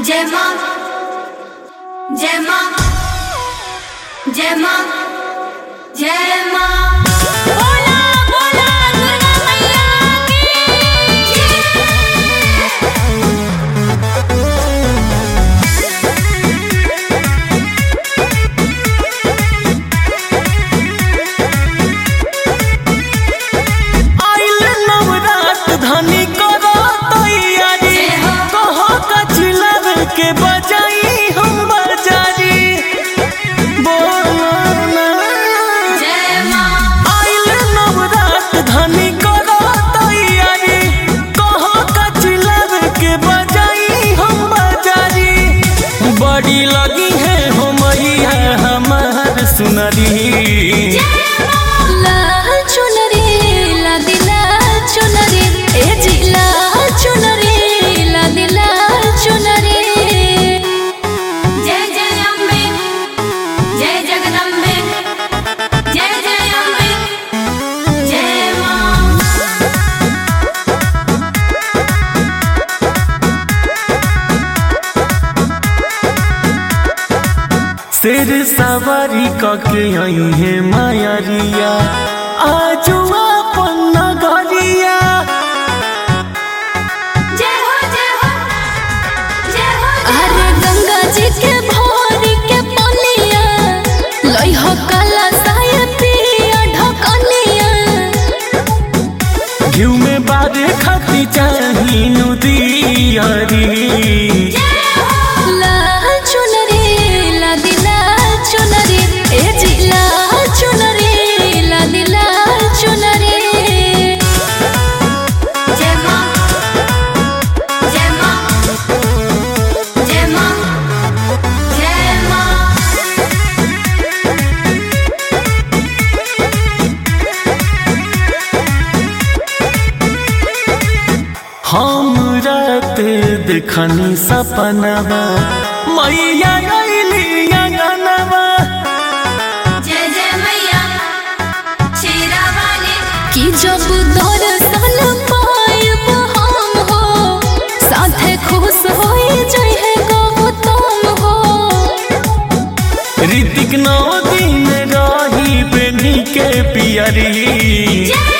जय मां जय मां जय मां जय मां बोला बोला दुर्गा मैया की आइल नवरात धनी करो तैयारी कहो कचिलर के बजाई हम बजारी बोलो ना जय मां आइल नवरात धनी करो तैयारी कहो कचिलर के बजाई हम बजारी बड़ी लगी है हो मैया हमार सुनरी लाल चुनरी लादी लाल चुनरी ए जी लाल चुनरी लादी लाल चुनरी जय जय अम्बे जय जगदम्बे जय जय अम्बे जय मां शेर सवारी कके आई है मायरिया आजू अपन नगरिया जय हो जय हो जय हो अरे गंगा जी के भोरी के पनिया लई हो काला साय पिया ढकनिया घिउ में बारे खती चाही नुदियारी लाल चुनरी लादी लाल चुनरी ए जी लाल चुनरी लादी लाल चुनरी जय मां जय मां जय मां जय मां हम रात देखनी सपनवा मैया अइली अंगनवा जय जय मैया शेरा वाली कि जब दर्शन पायब हम हो साथे खुश होई जइहे गौतम हो ऋतिक नौ दिन रही बेनी के पियरी जय